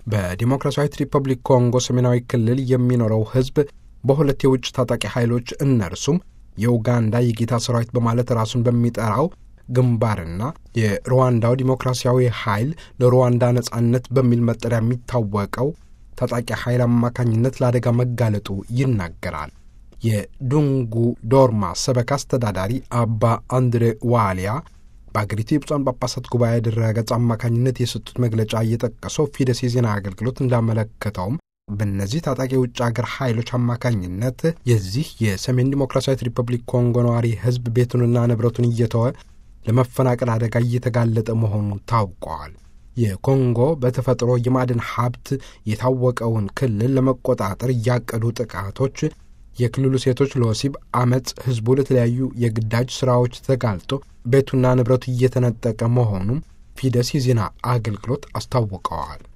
በዲሞክራሲያዊት ሪፐብሊክ ኮንጎ ሰሜናዊ ክልል የሚኖረው ሕዝብ በሁለት የውጭ ታጣቂ ኃይሎች እነርሱም የኡጋንዳ የጌታ ሰራዊት በማለት ራሱን በሚጠራው ግንባርና የሩዋንዳው ዲሞክራሲያዊ ኃይል ለሩዋንዳ ነጻነት በሚል መጠሪያ የሚታወቀው ታጣቂ ኃይል አማካኝነት ለአደጋ መጋለጡ ይናገራል። የዱንጉ ዶርማ ሰበካ አስተዳዳሪ አባ አንድሬ ዋሊያ በአገሪቱ የብፁዓን ጳጳሳት ጉባኤ ድረገጽ አማካኝነት የሰጡት መግለጫ እየጠቀሰው ፊደስ የዜና አገልግሎት እንዳመለከተውም በእነዚህ ታጣቂ የውጭ ሀገር ኃይሎች አማካኝነት የዚህ የሰሜን ዲሞክራሲያዊት ሪፐብሊክ ኮንጎ ነዋሪ ሕዝብ ቤቱንና ንብረቱን እየተወ ለመፈናቀል አደጋ እየተጋለጠ መሆኑ ታውቀዋል። የኮንጎ በተፈጥሮ የማዕድን ሀብት የታወቀውን ክልል ለመቆጣጠር እያቀዱ ጥቃቶች የክልሉ ሴቶች ለወሲብ አመፅ፣ ህዝቡ ለተለያዩ የግዳጅ ስራዎች ተጋልጦ ቤቱና ንብረቱ እየተነጠቀ መሆኑም ፊደስ የዜና አገልግሎት አስታውቀዋል።